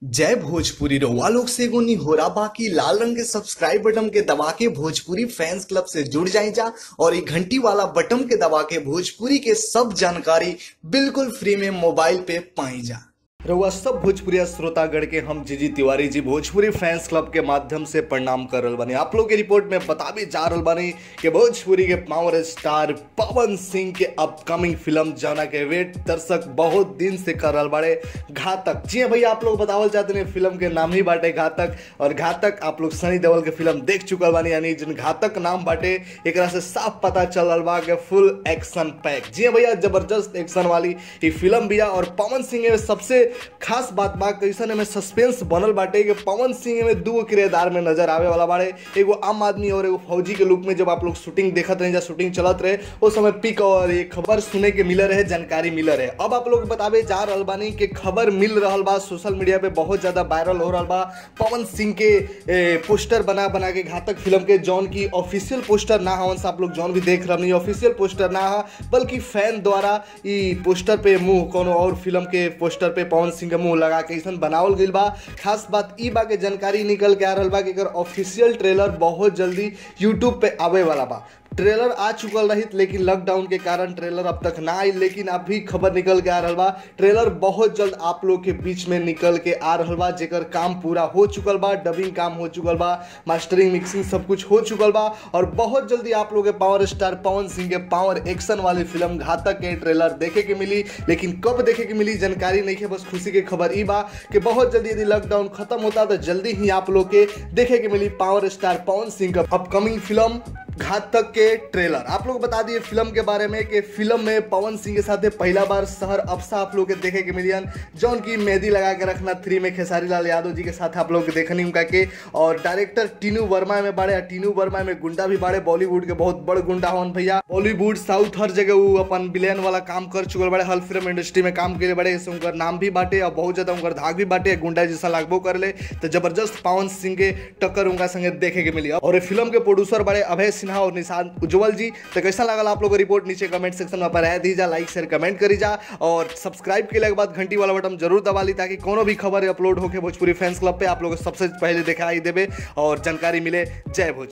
जय भोजपुरी रउआ लोग से एगो निहोरा बाकी लाल रंग के सब्सक्राइब बटन के दबा के भोजपुरी फैंस क्लब से जुड़ जाए जा और ये घंटी वाला बटन के दबा के भोजपुरी के सब जानकारी बिल्कुल फ्री में मोबाइल पे पाई जा रउआ सब भोजपुरी श्रोतागण के हम जीजी तिवारी जी भोजपुरी फैंस क्लब के माध्यम से प्रणाम कर रहल बानी आप लोग के रिपोर्ट में बता भी जा रहल बानी कि भोजपुरी के पावर स्टार पवन सिंह के अपकमिंग फिल्म जाना के वेट दर्शक बहुत दिन से कर रहल बाड़े घातक जी हाँ भैया आप लोग बतावल चाहते हैं फिल्म के नाम ही बाटे घातक और घातक आप लोग सनी देओल के फिल्म देख चुकल बानी यानी जिन घातक नाम बाटे एकरा से साफ पता चल रहल बा कि फुल एक्शन पैक जी हाँ भैया जबरदस्त एक्शन वाली ये फिल्म बिया और पवन सिंह में सबसे खास बात बा कैसन में सस्पेंस बनल बाटे कि पवन सिंह में दू किरदार में नजर आवे वाला बाड़े एगो आम आदमी और एगो फौजी के रूप में जब आप लोग शूटिंग देखत रहे या शूटिंग चलत रहे उस समय पिक और ये खबर सुने के मिल रहे जानकारी मिल रहे अब आप लोग बतावे जा रहल बानी कि खबर मिल रहल बा सोशल मीडिया पे बहुत ज्यादा वायरल हो रहल बा पवन सिंह के ए, पोस्टर बना बना के घातक फिल्म के जौन की ऑफिशियल पोस्टर ना हवन से आप लोग जौन भी देख रहे ऑफिशियल पोस्टर ना हा बल्कि फैन द्वारा ई पोस्टर पे मुंह कोनो और फिल्म के पोस्टर पे पवन सिंह के मुंह लगा के ऐसा बनावल गईल बा खास बात ई बा के जानकारी निकल के आ रहल बा कि एकर ऑफिशियल ट्रेलर बहुत जल्दी यूट्यूब पे आवे वाला बा ट्रेलर आ चुकल रही लेकिन लॉकडाउन के कारण ट्रेलर अब तक ना आई लेकिन अभी खबर निकल के आ रहा बा ट्रेलर बहुत जल्द आप लोग के बीच में निकल के आ रहा बा जेकर काम पूरा हो चुकल बा डबिंग काम हो चुकल बा मास्टरिंग मिक्सिंग सब कुछ हो चुकल बा और बहुत जल्दी आप लोग के पावर स्टार पवन सिंह के पावर एक्शन वाली फिल्म घातक के ट्रेलर देखे के मिली लेकिन कब देखे के मिली जानकारी नहीं है बस खुशी की खबर ई बा कि बहुत जल्दी यदि लॉकडाउन खत्म होता तो जल्दी ही आप लोग के देखे के मिली पावर स्टार पवन सिंह का अपकमिंग फिल्म घातक के ट्रेलर आप लोग बता दिए फिल्म के बारे में कि फिल्म में पवन सिंह के साथ पहला बार शहर अफसा आप लोग के देखे के मिलियन जौन की मेहंदी लगा के रखना थ्री में खेसारी लाल यादव जी के साथ आप लोग देखनी उनका के और डायरेक्टर टीनू वर्मा में बाड़े टीनू वर्मा में गुंडा भी बाड़े बॉलीवुड के बहुत बड़ गुंडा हवन भैया बॉलीवुड साउथ हर जगह वो अपन विलेन वाला काम कर चुकल बड़े हर फिल्म इंडस्ट्री में काम करे बड़े ऐसे उनकर नाम भी बाटे और बहुत ज्यादा उनकर धाक भी बाटे गुंडा जैसा लागबो कर ले तो जबरदस्त पवन सिंह के टक्कर उनका संगे देखे के मिली और ये फिल्म के प्रोड्यूसर बड़े अभय सिन्हा और निशान उज्जवल जी तो कैसा लगा आप लोग को रिपोर्ट नीचे कमेंट सेक्शन में पर रह दीजा लाइक शेयर कमेंट करी जा और सब्सक्राइब के के बाद घंटी वाला बटन जरूर दबा ली ताकि कोनो भी खबर अपलोड होके भोजपुरी फैंस क्लब पे आप लोग सबसे पहले दिखाई देवे और जानकारी मिले जय भोज